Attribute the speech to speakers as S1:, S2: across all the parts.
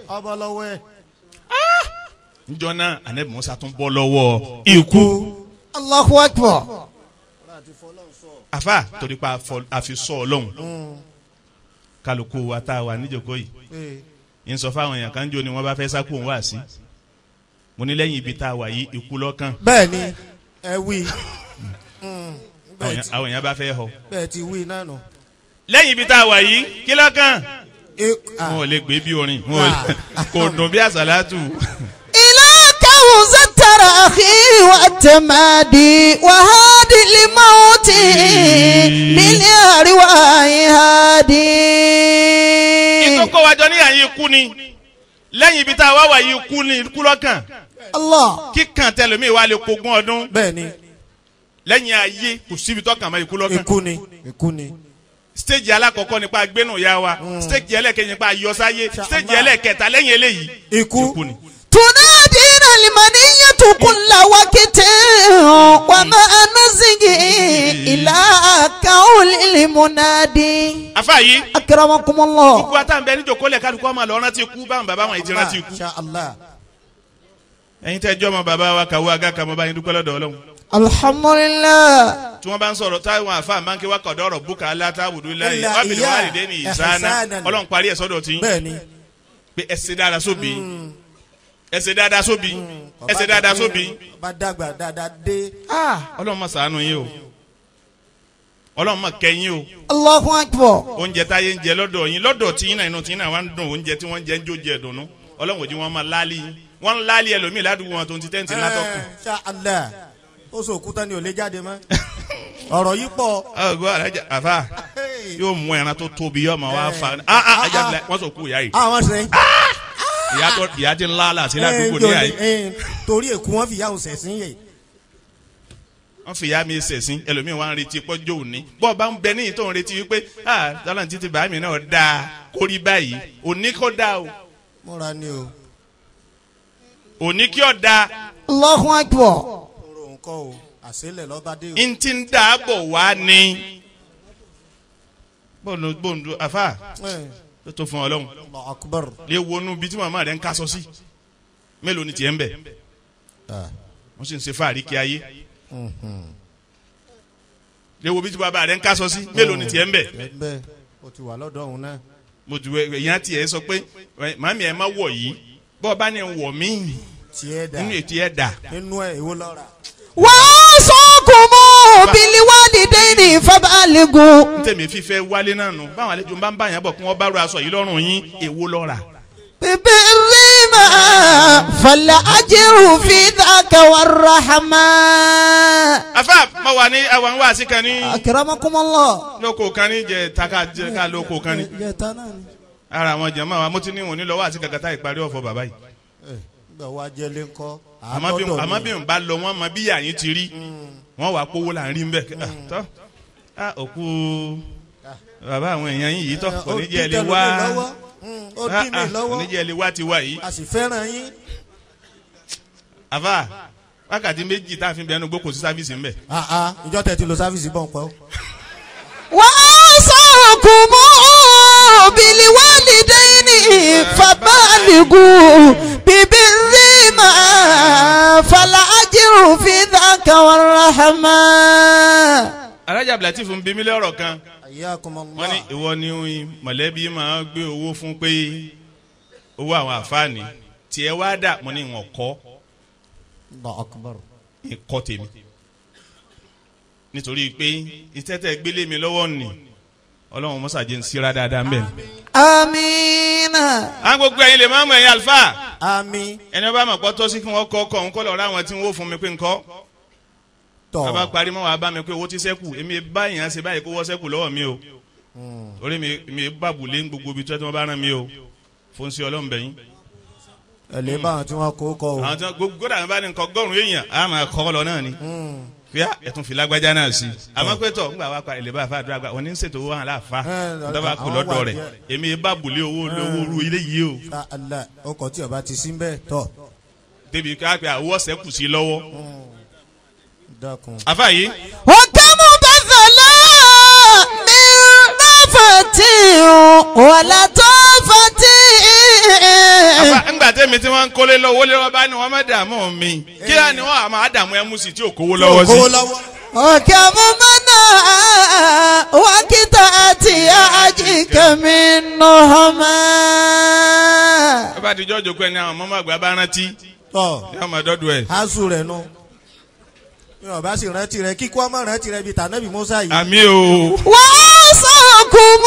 S1: ọbọ lọ́wọ́ ẹ̀.
S2: njọ náà anabi musa tún bọ́ lọ́wọ́ ikú
S3: Allahu akbar.
S2: afa torí pa afọ- àfi sọ ọlọ́run kálukú wa tá a wà níjòkó yìí
S1: Ee,
S2: ń sọ fáwọn èèyàn kan jò ní wọn bá fẹ́ sákò ń wá sí mo ní lẹ́yìn ibi tá a wà yìí ikú lọ́kàn
S1: bẹ́ẹ̀ ni ẹ wí Mm,
S2: àwọn
S1: bẹ́ẹ̀
S2: èèyàn-
S1: ti-
S2: àwọn èèyàn bá fẹ́ họ
S1: bẹ́ẹ̀ ti wí náà nù.
S2: lẹ́yìn ibi tá a wà yìí kí lọ́kàn
S1: E- ah,
S2: wọn ò lè gbé bí orin wọn ò lè- kò dùn bí àsálàtù
S3: إليك وزت أخي والتمادي وهادي الموت للأرواح هادي
S2: ìkókó wájọ ní àyè ikú ni lẹ́yìn ibi tá a wá wà yìí ikú ni ikú lọ́kàn
S3: الله
S2: kíkàn tẹlẹmí wa lè kógún ọdún
S1: bẹ́ẹ̀ ni
S2: lẹ́yìn ayé kò síbi tọ́kàn mọ́ ikú lọ́kàn
S1: ikú ni ikú ni.
S2: stéèjì alákọ̀ọ́kọ́ nípa gbénú ya wa stéèjì ẹlẹ́kẹ̀yìn nípa yọsáyé stéèjì ẹlẹ́kẹta lẹ́yìn eléyìí
S1: ikú
S2: ni.
S3: تنادينا المنية كل وقت وما نزج إلى قول المنادي
S2: afa yìí
S3: أكرمكم الله
S2: gbogbo àtàǹbẹ níjòkólẹ̀ kálukú ọmọ lọ rántí ikú báwọn bàbá wọn ti rántí ikú.
S1: Masha Allah.
S2: ẹ̀yin tẹ́ jọ́ ọmọ bàbá wa kàwé aga kàmọ́ báyìí dúpẹ́ lọ́dọ̀ ọlọ́run.
S3: الحمد لله
S2: tí wọ́n bá ń sọ̀rọ̀ táwọn àfa máa ń ké wá kọ̀dọ̀ ọ̀rọ̀ búkà alátáwùdú láyé
S1: Illa
S2: wábìlì
S1: iya
S2: wàlìdé ní ìsáná
S1: ihsanan.
S2: ọlọ́run parí ẹ̀ sọ́dọ̀ tí
S1: bẹ́ẹ̀ ni.
S2: pé ẹ ṣe dáadáa sóbì ẹ ṣe dáadáa sóbì ẹ ṣe dáadáa sóbì.
S1: bá dàgbà dáadáa dé.
S2: ọlọ́run máa ṣàánú yín o ọlọ́run máa kẹ́ yín o
S3: الله أكبر
S2: oúnjẹ táyé ń jẹ lọ́dọ̀ yín lọ́dọ̀ tí yín náà inú tí yín náà wá ń dùn oúnjẹ tí wọ́n ń jẹ ń jó jẹ dùnú ọlọ́run òjì wọn máa láálí yín wọ́n ń láálí ẹlòmíì ládùúgbò wọn tó ń ti tẹ́ǹtì látọ̀kùn.
S1: Masha Allah. ó sọ òkúta ni ò lè jáde mọ́. ọ̀rọ̀ yìí pọ̀.
S2: ọgọ́ alájà àfà yóò mú ẹran tó tóbi yóò máa wá fa ah ah ajá bilẹ̀ wọ́n sọ kú ìyá yìí
S1: àwọn sẹ́yìn.
S2: ìyá tó ìyá ti ń láàlà sí ládùúgbò ní àyè
S1: torí èkó wọn fi yà òsè sí yẹ.
S2: wọ́n fi ìyá mi ṣẹ̀sìn ẹlòmíì wá ń retí pọ́jọ́ òní bọ́ọ̀ bá ń bẹ níyì tó ń retí wípé ah tọ́lá ní títí bàámi náà dáa kórí báyìí òní kó dáa o
S1: múra ni o.
S2: òní kí ọ̀ dáa
S3: الله أكبر
S1: kóró nǹkan o àṣẹlẹ̀ lọ́ba dé o.
S2: n ti ń dáàbò wá ní. bóńdó bóńdó àfà
S1: Eh,
S2: tó tó fún ọlọ́run
S1: Allahu Akbar.
S2: lè wọnú bí tí màmá rẹ̀ ń kásọ sí mélòó ni tiẹ̀ ń bẹ̀
S1: Ah,
S2: wọ́n sì ń ṣe fáàrí kí ayé
S1: mhm.
S2: lè wo bí tí bàbá rẹ̀ ń kásọ sí mélòó ni tiẹ̀ ń bẹ̀
S1: bẹ́ẹ̀ o ti wà lọ́dọ̀ òun náà.
S2: mo ju èèyàn tiẹ̀ sọ pé ẹ, màmí ẹ̀ má wọ̀ yìí bọ́ọ̀ bá ní wọ̀ mí
S1: tiẹ̀ dà
S2: nínú ètò ẹ̀ dà
S1: nínú ẹ̀ èwo lọ́ra.
S3: وصاكم بالوالدين فبالغوا
S2: n tẹ̀mí fífẹ́ wálé náà nù báwọn àlejò bá ń bá yàn bọ̀ kí wọ́n bá ro aṣọ yìí lọ́rùn yín èwo lọ́ra
S3: ببرهما فالأجر في ذاك والرحمة
S2: afa mo wà ní àwọn wá sí kan ní
S3: أكرمكم الله
S2: lóko kan ní jẹ taka jẹ ká lóko kan ní.
S1: ìjẹta náà ni.
S2: ara àwọn jama wa mo ti ní wọn ní lọ́wọ́ àti kàkàtà ìparí ọ̀fọ̀ bàbá yìí
S1: Eh, nígbà wa jẹ́lé ńkọ́.
S2: àmọ́ bí àmọ́ bí n bá lọ wọ́n mọ bí yàyín ti rí wọ́n wà kówó là ń rí nbẹ tọ́ a òkú bàbá àwọn èèyàn yìí tọ́ kò ní jẹ́ ẹ lè wá
S1: ó dín mi
S2: kò
S1: lọ́wọ́
S2: ní jẹ́ ẹ lè wá ti wá yìí
S1: a sì fẹ́ràn yín.
S2: àfà wákàtí méjì tá a fi bẹnu gbó kò sí sáfìsì ńbẹ.
S1: Ah, ah, ìjọ tẹ̀ ti lo sáfìsì bọ̀ ń pẹ́ o.
S3: وأوصاكم بالوالدين فبالغوا ببرهما فالأجر في ذاك والرحمة
S2: alájà abdulatif ń bí mi lọ́rọ̀ kan
S1: Ayyakumullah.
S2: wọ́n ní ìwọ ni mọ̀lẹ́bí máa gbé owó fún pé owó àwọn àfáàní tiẹ̀ wá dà mo ní ìwọ̀n kọ́
S1: Allahu Akbar.
S2: ìkọ́ tèmi nítorí pé ìtẹ́tẹ́ gbélé mi lọ́wọ́ nì ọlọ́run mọ́sàájẹ́ ń síra dáadáa ń bẹ̀ ni.
S3: آمين
S2: àwọn gbogbo ẹ̀yin lè máa mọ ẹ̀yin àlùfáà
S1: Àmín.
S2: ẹni ọba àmọ̀ pọ́ tọ́ sí kí wọ́n kọ́ ọkọ̀ òun kọ́ lọ́ọ́ ráwọn tí wọ́n fún mi pé ńkọ́ bàbá
S1: Tọ̀.
S2: parí mọ́ wàá bá mi pé owó ti sẹ́kù èmi bá èèyàn ṣe báyìí kó wọ́ sẹ́kù lọ́wọ́ mi o orí mi mi bàbùlé gbogbo ibi tí wọ́n bá rán mi o fún sí ọlọ́run bẹ̀yìn
S1: Ẹ lè bá àwọn tí wọ́n kó kọ o.
S2: àwọn tí wọ́n gbogbo dàgbà bá ní nǹkan ọgọ́rùn-ún èèyàn á máa kọ́ lọ náà ni fíà ẹ̀tún fi lágbájá náà sí àmọ́ pé tọ̀ ńgbà wá pa ilé bá fa àdúrà gba òní ń ṣètò owó hàn láàfa
S1: Ẹ,
S2: dọ́gba kù
S1: àwọn
S2: lọ́dọ̀
S1: wà
S2: rẹ̀
S1: díẹ̀.
S2: èmi bàbùlé owó lówó ru ilé yìí o
S1: Ah, Allah ọkọ̀ tí ọba ti sí bẹ́ẹ̀ tọ̀.
S2: débi ká pé àwọ̀ sẹ́kù sí lọ́wọ́
S1: Dákun.
S2: àfa yìí
S3: وكم بذلا من نفة ولطافة
S2: tẹ́mi tí wọ́n ń kólé lọ́wọ́ lé wọ́n bá ní wọ́n má dààmú mi kí á ní wọ́n àmọ́ àdààmú ẹ̀ mú sí tí ò kówó lọ́wọ́ sí.
S1: kówó lọ́wọ́.
S3: وكم منا وقطعت أجيك من نهما
S2: ẹ bá ti jọ́ jòkó ẹni àwọn mọ́mọ́ àgbà bá rántí
S1: tọ́
S2: yóò máa dọ́dọ̀ ẹ̀.
S1: asu rẹ̀ nu bí wọn bá sì rántí rẹ̀ kíkọ́ ọmọ rántí rẹ̀ bíi tànàbí musa yìí.
S2: àmì o
S3: وأوصاكم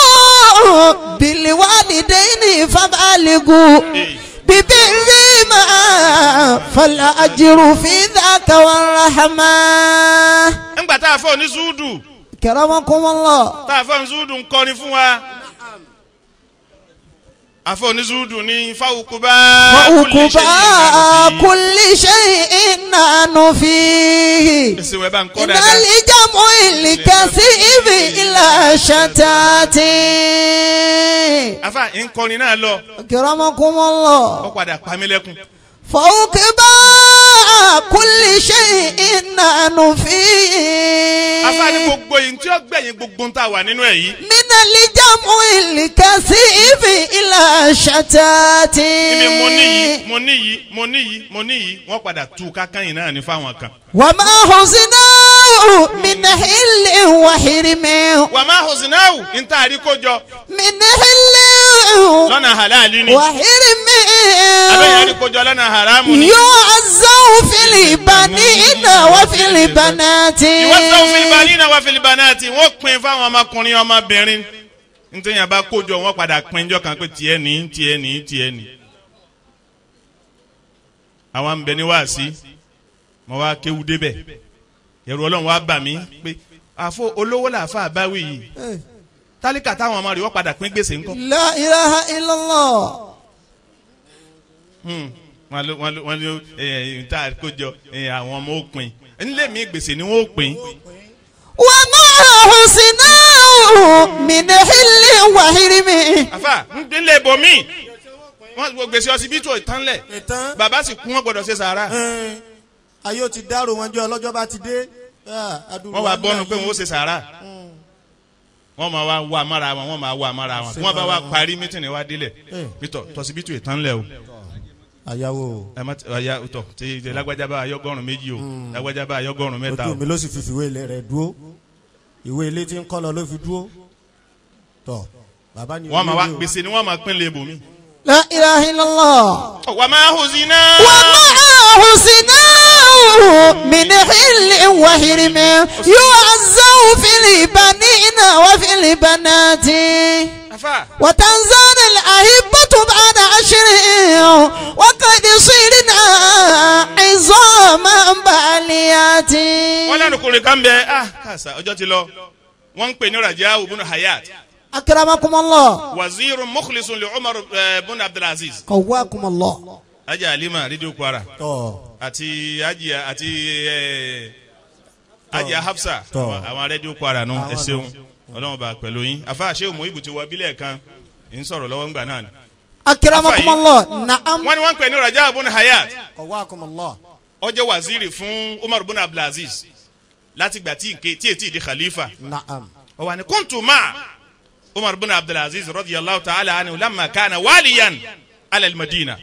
S3: بالوالدين فبالغوا ببرهما فالأجر في ذاك والرحمة
S2: ńgbà tá a fọ́ ní zúdù
S3: كرمكم الله
S2: tá a fọ́ ní zúdù ń kọrin fún wa. àfọ́ ní zúdù ní fáwùkúbá
S3: وعقبى كل شيء نحن فيه
S2: èsì wẹ̀ bá ń kọ́
S3: إن
S2: dáadáa.
S3: الجمع الكثير إلى شتات
S2: afa ń kọrin náà lọ
S3: كرمكم الله
S2: ó padà pa mí lẹ́kún.
S3: فوق كل شيء نحن فيه
S2: afa ní gbogbo yìí tí ó gbẹ̀yìn gbogbo ń tà wà nínú ẹ̀ yìí.
S3: من الجمع الكثير إلى شتات
S2: ibi mo ní yìí mo ní yìí mo ní yìí mo ní yìí wọ́n padà tú kákán yìí náà ní fáwọn kan.
S3: وما حزناه من حل وحرم
S2: wà má hosinawu ń tà àrí kójọ
S3: من حل
S2: lọ́nà halali ni
S3: وحرم
S2: abẹ́yẹn àrí kójọ lọ́nà haramu ni.
S3: يعزو في البنين وفي البنات
S2: ìwọ́sọ̀ filibani náà wá filibanati wọ́n pin fáwọn ọmọkùnrin ọmọbìnrin nítorí yẹn bá kójọ wọ́n padà pin jọ kan pé tiẹ̀ ní tiẹ̀ ní tiẹ̀ ní. àwa ń bẹ ní wáàsí mo wá kéwu débẹ̀ ẹ̀rù ọlọ́run wá bà mí pé àfọ olówó làáfà báwí yìí tálíkà táwọn ọmọ rẹ̀ wọ́n padà pín gbèsè ńkọ́.
S3: لا إله إلا الله
S2: Hmm. wọ́n ló wọ́n ló wọ́n ló ẹ̀ ẹ̀ tá a kójọ ẹ̀ àwọn ọmọ ó pin nílé mi gbèsè ni wọ́n ó pin.
S3: وما حزناه من حل وحرم
S2: àfà nílé ibòmí wọ́n gbọ́ gbèsè ọsibítù ìtànlẹ̀
S1: ìtàn
S2: bàbá sì kún wọn gbọ́dọ̀ ṣe sàárà
S1: ẹn, ayé ó ti dárò wọn jẹ́ ọlọ́jọ́ bá ti dé. Ah, àdúgbò
S2: wọ́n wá
S1: wa
S2: bọ́nu
S1: nígbà
S2: pé
S1: yìí.
S2: wọ́n ó ṣe sàárà wọ́n máa wá wá amára wọn wọ́n máa wá amára wọn wọ́n bá wá parí mítìnì wá délẹ̀
S1: Eh.
S2: pítọ̀ tọ́sibítù ìtànlẹ̀ o
S1: àyàwó
S2: ẹ má ọ̀ya tọ̀ tí tí lágbájá bá ayọ́gọ́rùn méjì o lágbájá bá ayọ́gọ́rùn mẹ́ta o
S1: ojú mi ló sì fi fìwé ilé rẹ̀ dúró ìwé ilé tí ń kọ́ lọ ló fi dúró tọ̀ bàbá ni
S2: wọ́n máa wá
S1: olórí o.
S2: gbèsè ni wọ́n máa pín lé ibòmí.
S3: لا إله إلا الله
S2: wà máa hù sí náà.
S3: وما حزناه من حل وحرم يعزو في البنين وفي البنات
S2: afa
S3: وتنزل الأهبة بعد عشر وقد صرنا عظاما باليات
S2: wọ́n lẹ́nu kùnrin kan bẹ ah kàṣà ọjọ́ ti lọ wọ́n ń pè ní rajahu bunu hayat
S3: أكرمكم الله
S2: waziru mukhlisun li umar eh, bunu abdulaziz
S3: قواكم الله
S2: ajá alima rédíò kwara
S1: tọ̀
S2: àti ajá àti eh, ajá hafsa
S1: Tọ́.
S2: àwọn- àwọn rédíò kwara nù ẹ
S1: Àwọn
S2: ṣeun ọlọ́run bá pẹ̀lú yín afa àṣẹ òmò ibùtí wọ bílẹ̀ kan ń sọ̀rọ̀ lọ́wọ́ ńgbà náà ni.
S3: أكرمكم الله نعم
S2: wọ́n ní wọ́n ń pè ní rajahu bunu hayat
S1: qawakum Allah
S2: ó jẹ́ waziri fún umar bunu abdulaziz láti gbà tí nke tí ètí di khalifa
S1: na'am
S2: ó wà ní kuntu ma umar bunu abdulaziz radiyallahu ta'ala anhu lamma kana waliyan ala al-madina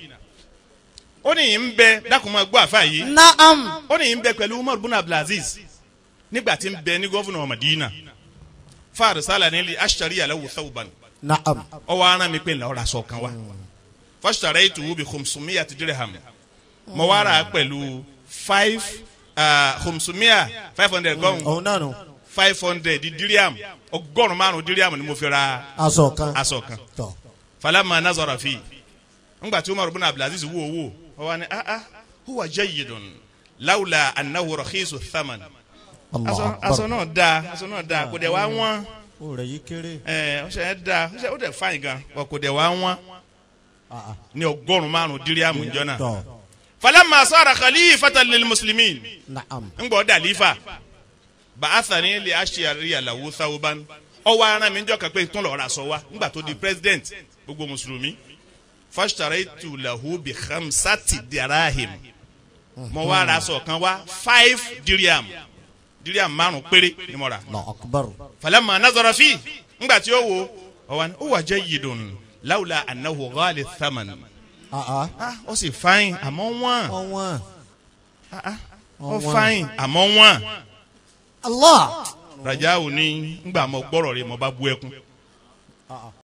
S2: ó ní yìí ń bẹ dákùnmọ́ gbọ́ àfa yìí
S3: نعم
S2: ó ní yìí ń bẹ pẹ̀lú umar bunu abdulaziz nígbà tí ń bẹ ní gọ́fúnà madina farisala nílì ashari alahu thawban
S1: na'am
S2: ó wá rán mi pé ńlá ọ̀rọ̀ aṣọ kan wá fashtaraytuhu bi khumsumiyati dirham mo wá rà á pẹ̀lú five ah, khumsumiya five hundred gọ́hùn
S1: òun náà nù
S2: five hundred diriam ọgọ́rùn márùn diriam ni mo fi ra
S1: aṣọ kan
S2: aṣọ kan
S1: tọ̀
S2: falama nazara fi ngba tí umar bin abdulaziz wo wo ó wá ní ah ah huwa jayyidun lawla annahu rakhisu thaman
S1: Allah
S2: aṣọ
S1: akbar
S2: aṣọ náà da aṣọ náà da kò dẹ̀ wá wọ́n
S1: ó rẹ̀ yí kéré
S2: ẹ ọṣẹ yẹn da ọṣẹ ó dẹ̀ fáyìn gan kò kò dẹ̀ wá wọ́n
S1: Ah, ah.
S2: ní ọgọ́rùn márùn diriam njọ náà
S1: tọ̀
S2: falama sara khalifatan lil muslimin
S1: na'am
S2: ngbọ dalifa ba'athani li ashiyari lahu thawban ọwọ ara mi njọ kan pé tún lọ ra aṣọ wa ngbà tó di president gbogbo mùsùlùmí fashtaraitu lahu bi khamsati dirahim mo wá ra aṣọ kan wá five diriam diriam márùn péré ni mo rà
S1: Allah akbar
S2: falamma nazara fi ngbà tí ó wo ọwọ ni ó wà jayyidun lawla annahu ghali thaman
S1: àá
S2: ah ó sì fáyìn àmọ́ wọ́n
S1: ọ̀wọ́n
S2: ah ah ó
S1: Ọ̀wọ́n.
S2: fáyìn àmọ́ wọ́n
S3: Allah.
S2: rajahu ní ngbà mọ gbọ́rọ̀ rẹ̀ mo bá bú ẹkún